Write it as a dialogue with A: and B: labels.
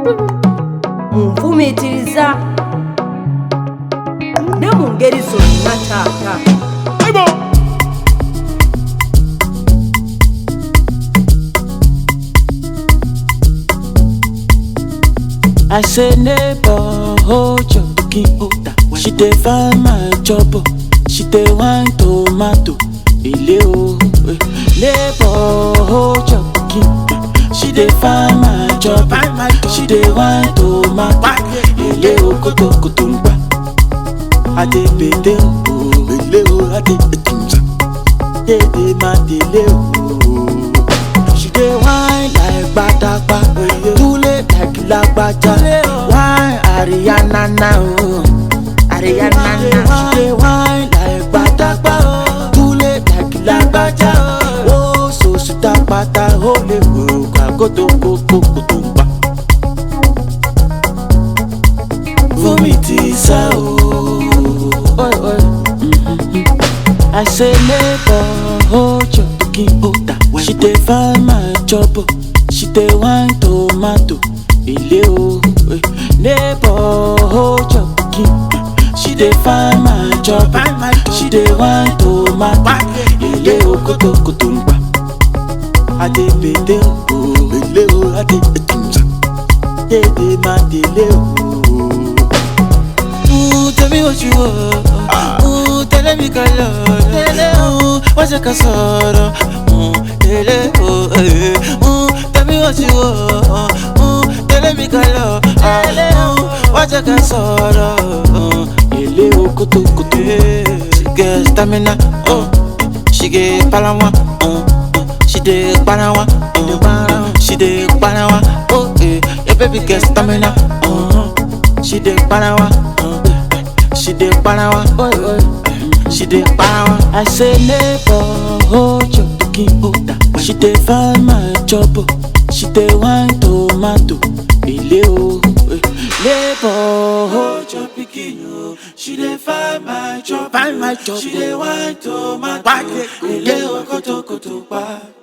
A: munfumiitiriza ne mu ngeri zonna taata
B: I say neighbor, hold your cooking order. She dey find my trouble. She dey wine tomato. Ile o, eh. neighbor, hold your cooking. She dey find my trouble. She dey wine tomato. Ile o, koto koto ngba. Ade bede o, ile o, ade etunza. Dede ma dele o. She dey whine like gbadagba, tule like lagbaja. Whine Ariana na o, Ariana na. She dey whine like gbadagba, tule like lagbaja. O so sita pata o le wo kagoto koko koto npa. Fún mi ti sá o. Oi, oi. I say neighbor, hold your cooking order. She dey find my trouble. She dey wine tomato. Ile o, eh. neighbor, hold your cooking. She dey find my trouble. She dey wine tomato. Ile o, koto koto ngba. Ade bede o, ile o, ade etunza. Dede ma dele o. Ooh, tell me what you want. Ooh, tell me color. Ooh, what's your casoro? Ooh, tell me, oh, eh. Ooh, tell me what you want. Ooh, tell me color. Ooh, what's your casoro? Ooh, ele o kutu kutu. She get stamina. Oh, she get palawa. Oh, she dey palawa. Oh, she dey palawa. Oh, eh, your baby get stamina. Oh, she dey palawa. Oh, she dey palawa. Oh, oh, she dey palawa. I say neighbor, hold your cooking order. She dey find my trouble. She dey wine tomato. Ile o, eh. neighbor, hold your pikin o. She dey find my trouble. Find my trouble. She dey wine tomato. Ile o, koto koto pa.